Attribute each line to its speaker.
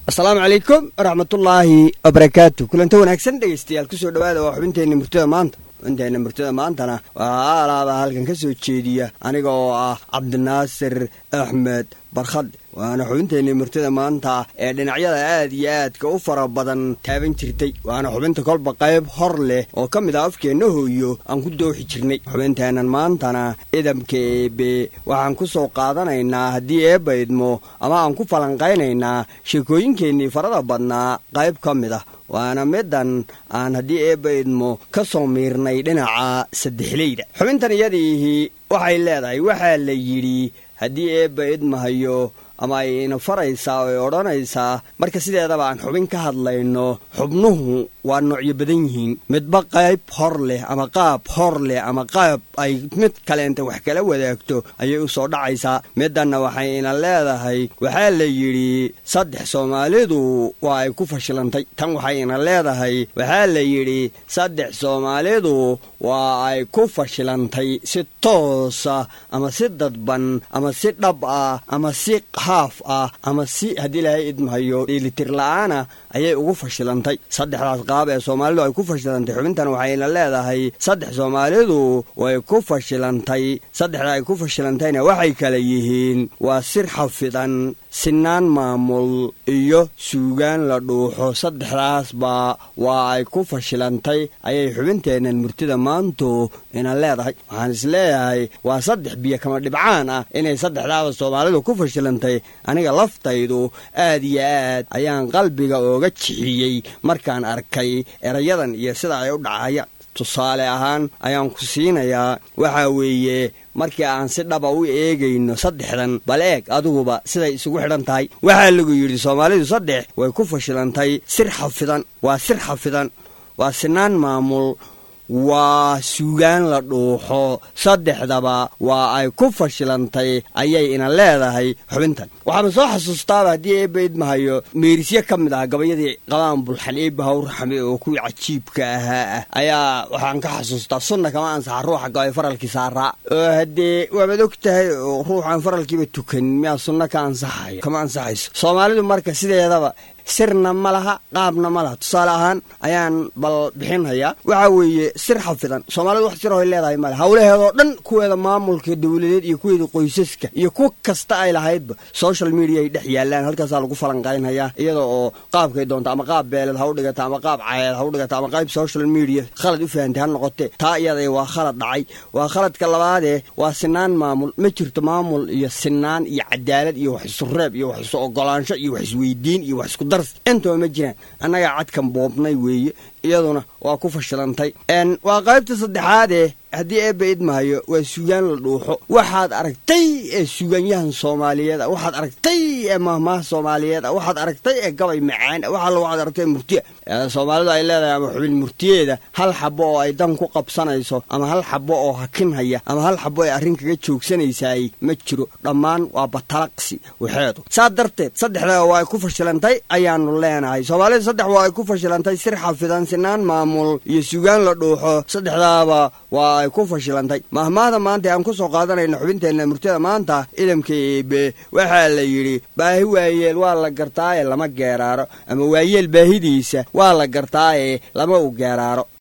Speaker 1: asalaamu calaykum waraxmatullaahi wabarakaatu kulanta wanaagsan dhegeystayaal kusoo dhawaada waa xubinteenna murtada maanta xubinteenna murtada maantana waxaa alaaba halkan ka soo jeediya aniga oo ah cabdinaasir axmed barkhad waana xubinteenna murtada maanta ee dhinacyada aad iyo aadka u fara badan taaban jirtay waana xubinta kolba qayb hor leh oo ka mid ah afkeenna hooyo aan ku dooxi jirnay xubinteennan maantana idamka eebe waxaan ku soo qaadanaynaa haddii eebba idmo ama aan ku falanqaynaynaa sheekooyinkeennii farada badnaa qayb ka mid ah waana midan aan haddii eebba idmo ka soo miirnay dhinaca saddexleyda xubintan iyadiihii waxay leedahay waxaa la yidhi haddii eebba idmahayo ama ay ina faraysaa oo ay odhanaysaa marka sideedaba aan xubin ka hadlayno xubnuhu waa noocyo badan yihiin midba qayb hor leh ama qaab hor leh ama qaab ay mid kaleenta wax kala wadaagto ayay u soo dhacaysaa midanna waxay ina leedahay waxaa la yidhi saddex soomaalidu waa ay ku fashilantay tan waxay ina leedahay waxaa la yidhi saddex soomaalidu waa ay ku fashilantay si toosa ama si dadban ama si dhab ah ama si haaf ah ama si haddii ilaahay idmahayo dheelitir la-aana ayay ugu fashilantay saddexdaas qaab ee soomaalidu ay ku fashilantay xubintan waxayna leedahay saddex soomaalidu way ku fashilantay saddexda ay ku fashilantayna waxay kala yihiin waa sir xafidan sinaan maamul iyo suugaan la dhuuxo saddexdaasba waa ay ku fashilantay ayay xubinteennan murtida maantu ina leedahay waxaan is leeyahay waa saddex biyo kama dhibcaan ah inay saddexdaada soomaalidu ku fashilantay aniga laftaydu aad iyo aad ayaan qalbiga ooga jixiyey markaan arkay erayadan iyo sida ay u dhacayaan tusaale ahaan ayaan ku siinayaa waxaa weeye markii aan si dhaba u eegayno saddexdan bal eeg adiguba siday isugu xidhan tahay waxaa lagu yidhi soomaalidu saddex way ku fashilantay sir xafidan waa sir xafidan waa sinaan maamul waa suugaan la dhuuxo saddexdaba waa ay ku fashilantay ayay ina leedahay xubintan waxaana soo xasuustaaba haddii eebba idmahayo meerisye ka mid ah gabayadii qabaan bulxan eebba hawrxame oo kuwii cajiibka ahaa ah ayaa waxaan ka xasuustaa sunna kama ansaxa ruuxa gabay faralkii saaraa oo haddee waabaad og tahay oo ruuxaan faralkiiba tukanin miyaa sunno ka ansaxayo kama ansaxayso soomaalidu marka sideedaba sirna ma laha qaabna ma laha tusaale ahaan ayaan bal bixinhayaa waxaa weeye sir xafidan soomaalidu wax sirahoy leedahay male howlaheedoo dhan kuweeda maamulka dowladeed iyo kuweeda qoysaska iyo ku kasta ay lahaydba social media ay dhex yaalaan halkaasaa lagu falanqaynhayaa iyada oo qaabkay doonta ama qaab beeleed ha u dhigata ama qaab cayeed ha u dhigata ama qayb social media khalad u fahantay ha noqotee taa iyada waa khalad dhacay waa khaladka labaadee waa sinaan maamul ma jirto maamul iyo sinaan iyo cadaalad iyo wax isureeb iyo wax isu ogolaansho iyo wax isweydiin iyo wax isku intaba ma jiraan annagaa cadkan boobnay weeye iyaduna waa ku fashilantay waa qaybta saddexaadee haddii eebba idmahayo waa suugaan la dhuuxo waxaad aragtay ee suugaanyahan soomaaliyeed a waxaad aragtay ee mahmaha soomaaliyeed a waxaad aragtay ee gabay macaan a waxaalla waxaad aragtay murtiya soomaalidu ay leedahay ama xubin murtiyeeda hal xabo oo ay dan ku qabsanayso ama hal xabo oo hakinhaya ama hal xabo ay arrin kaga joogsanaysaay ma jiro dhammaan waa batalaqsi waxeedu saa darteed saddexdaa waa ay ku fashilantay ayaanu leenahay soomaalida saddex waa ay ku fashilantay sir xafidan sinaan maamul iyo suugaan la dhuuxo saddexdaaba waa ay ku fashilantay mahmaahda maanta aan ku soo qaadanayna xubinteenna murtada maanta idamka eebe waxaa la yidhi baahi waayeel waa la gartaaye lama geeraaro ama waayeel baahidiisa waa la gartaaye lama u geeraaro